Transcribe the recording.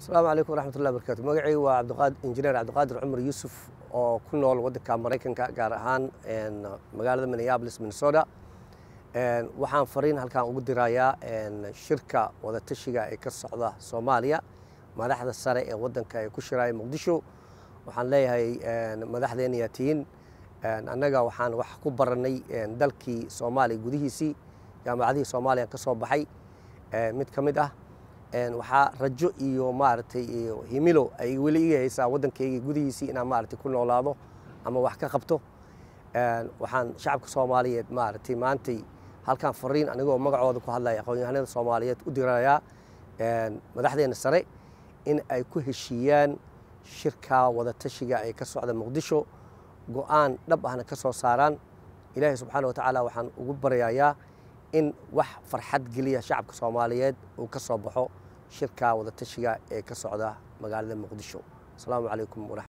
asalaamu calaykum waraxmatullahi barakaatu magacayga waa cabdiqaad injineer cabdiqaadir cumar yuusuf oo ku nool waddanka maraykanka gaar ahaan magaalada minneapolis minnesota waxaan fariin halkaan ugu dirayaa shirka wadatashiga ee ka socda soomaaliya madaxda sare ee waddanka ee ku shiraya muqdisho waxaan leeyahay madaxdeen yaa tihiin annaga waxaan wax ku barannay dalkii soomaaliya gudihiisii jaamacadihii soomaaliya ka soo baxay mid ka mid ah waxaa rajo iyo maaragtay iyo himilo ay weli iga haysaa waddankayga gudihiisii inaan maaragtay ku noolaado ama wax ka qabto waxaan shacabka soomaaliyeed maaragtay maantay halkaan fariin anigoo magacooda ku hadlaya aqoon-yahanada soomaaliyeed u dirayaa madaxdeena sare in ay ku heshiiyaan shirka wadatashiga ee ka socda muqdisho go-aan dhab ahna ka soo saaraan ilaahay subxaana wa tacaala waxaan ugu baryayaa in wax farxad geliya shacabka soomaaliyeed uu ka soo baxo shirka wadatashiga ee ka socda magaalada muqdisho asalaamu calaykum